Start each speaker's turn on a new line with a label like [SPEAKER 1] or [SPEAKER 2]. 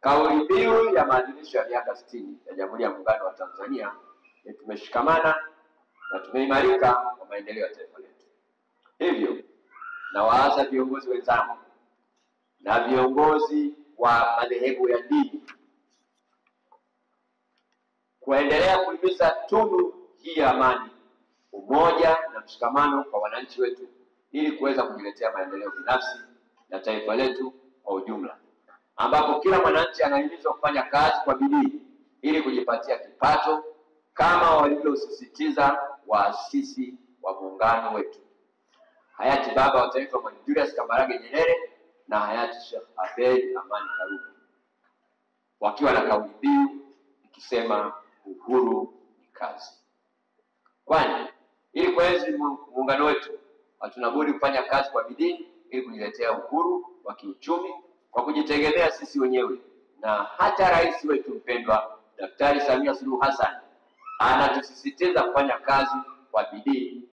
[SPEAKER 1] Kauli mbiu ya maadhimisho ya miaka sitini ya Jamhuri ya Muungano wa Tanzania ni tumeshikamana na tumeimarika kwa maendeleo ya taifa letu. Hivyo nawaasa viongozi wenzangu na viongozi wa madhehebu ya dini kuendelea kuhimiza tunu hii ya amani, umoja na mshikamano kwa wananchi wetu ili kuweza kujiletea maendeleo binafsi na taifa letu kwa ujumla, ambapo kila mwananchi anahimizwa kufanya kazi kwa bidii ili kujipatia kipato kama walivyosisitiza waasisi wa muungano wetu hayati baba wa taifa Mwalimu Julius Kambarage Nyerere na hayati Sheikh Abeid Amani Karume wakiwa na kauli mbiu ikisema uhuru ni kazi. Kwani ili kuenzi muungano wetu hatuna budi kufanya kazi kwa bidii ili kujiletea uhuru wa kiuchumi kwa kujitegemea sisi wenyewe, na hata rais wetu mpendwa Daktari Samia Suluhu Hassan anatusisitiza kufanya kazi kwa bidii